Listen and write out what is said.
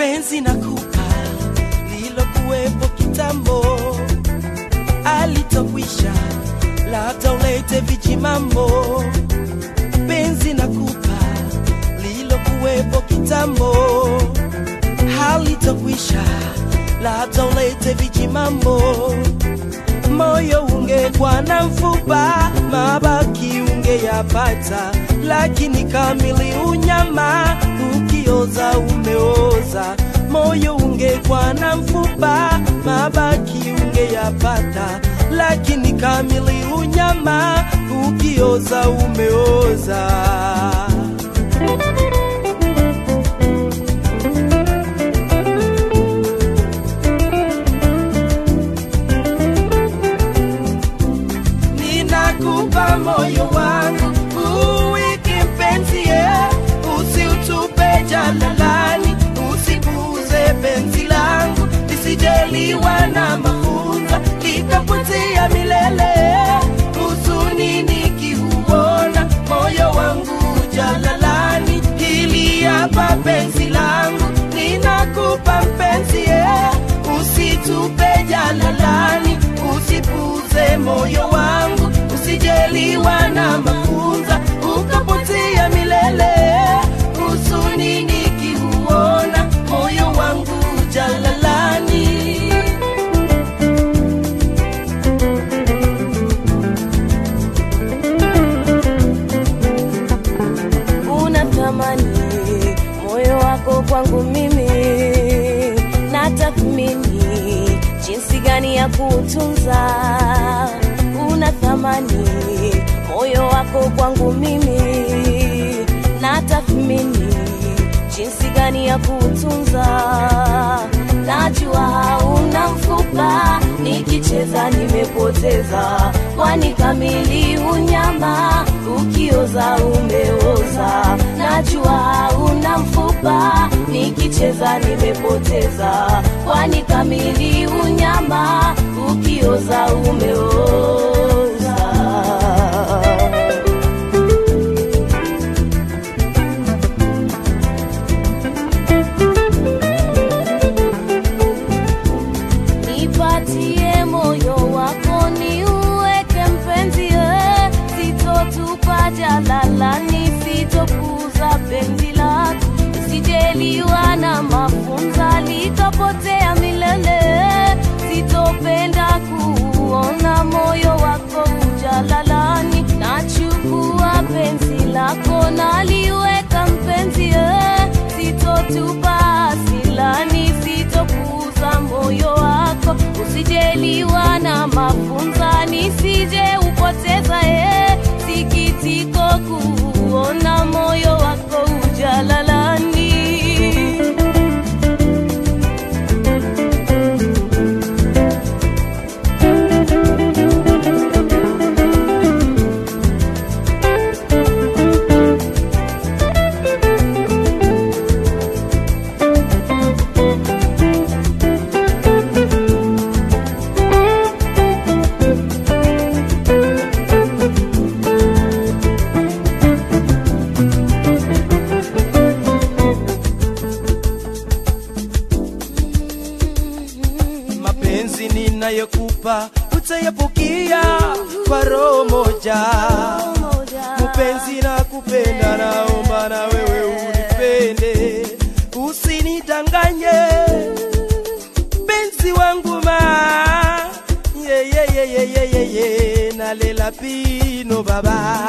penzi na kupa lilokuwepo kitambo alitokwisha labda ulete vijimambo penzi na kupa lilokuwepo kitambo halitokwisha labda ulete vijimambo moyo ungekuwa na mfupa mabaki ungeyapata lakini kamili unyama ukioza umeoza moyo ungekuwa na mfupa mabaki ungeyapata lakini kamili unyama ukioza umeoza ninakupa moyo wangu uweke mpenzi ye usiutupe jalalani usipuze penzi langu lisijeliwa na mafunza likapotea milele huzuni nikiuona moyo wangu jalalani hili hapa penzi langu ninakupa mpenzi ye usitupe jalalani usipuze moyo wangu usijeliwa na mafunza ukapotea milele huzuni nikiuona moyo wangu jalalani unatamani moyo wako kwangu mimi natathmini jinsi gani ya kuutunza unathamani moyo wako kwangu mimi natathmini jinsi gani ya kuutunza najua hauna mfupa nikicheza nimepoteza kwani kamili unyama ukioza umeoza najua hauna mfupa nikicheza nimepoteza kwani kamili unyama ukioza umeoza nipatie moyo wako ni uweke mpenzi eh. sitotupa jalalani sitokuza penzi lako sijeliwa na mafunza likapotea milele sitopenda kuona moyo wako ujalalani nachukua penzi lako naliweka mpenzi eh. sitotupa asilani sitokuza moyo wako usijeliwa na mafunza nisije upoteza e sikitiko kuona moyo wako ujalalani mapenzi ninayokupa utayapokea kwa roho moja mpenzi na kupenda naomba na wewe unipende usinidanganye penzi wangu ma ye, ye, ye, ye, ye, ye, ye. nalela pino baba